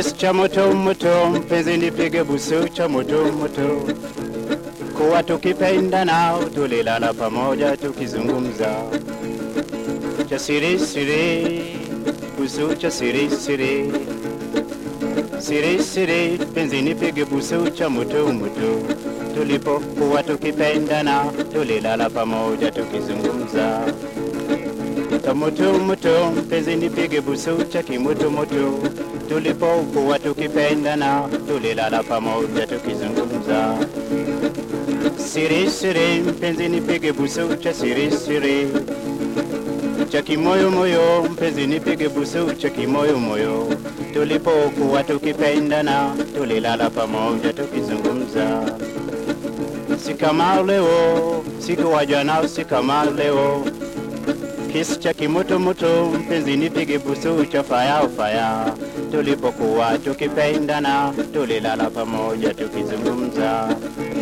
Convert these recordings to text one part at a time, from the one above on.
Kisu cha moto moto, mpenzi nipige busu cha moto moto, kuwa tukipendana tulilala pamoja tukizungumza, cha siri siri, busu cha siri siri, siri siri, mpenzi nipige busu cha moto moto, tulipokuwa tukipendana tulilala pamoja tukizungumza moto moto, mpenzi nipige busu cha kimoto moto, tulipokuwa tukipendana tulilala pamoja tukizungumza. Siri siri, mpenzi nipige busu cha siri siri, cha kimoyo moyo, mpenzi nipige busu cha kimoyo moyo, tulipokuwa tukipendana tulilala pamoja tukizungumza. Si kama leo, siku wa jana, si kama leo Kisu cha kimoto moto, mpenzi nipige busu cha faya faya, tulipokuwa tukipendana tulilala pamoja tukizungumza.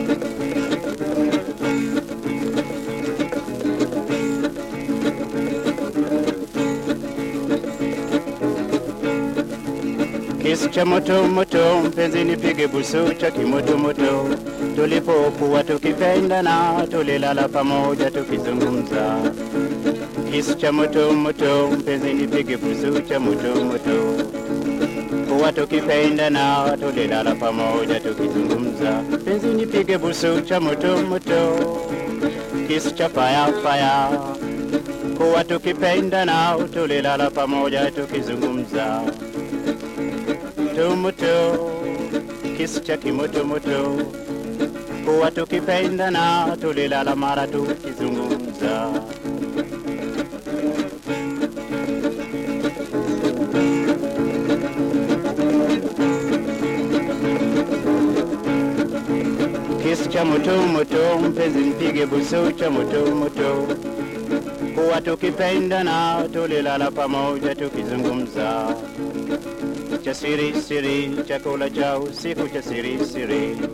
Kisu cha moto moto, mpenzi nipige busu cha kimoto moto, tulipokuwa tukipendana tulilala pamoja tukizungumza. Kisu cha moto moto, mpenzi nipige busu cha moto moto, kuwa tukipendana tulilala pamoja tukizungumza. Mpenzi nipige busu cha moto moto, kisu cha faya faya, kuwa tukipendana tulilala pamoja tukizungumza. Moto kisu cha kimoto moto, kuwa tukipendana tulilala mara tukizungumza. Kisu cha moto moto, mpenzi mpige busu cha moto moto, kuwa tukipendana tulilala pamoja tukizungumza. Cha siri siri, chakula cha usiku cha siri siri,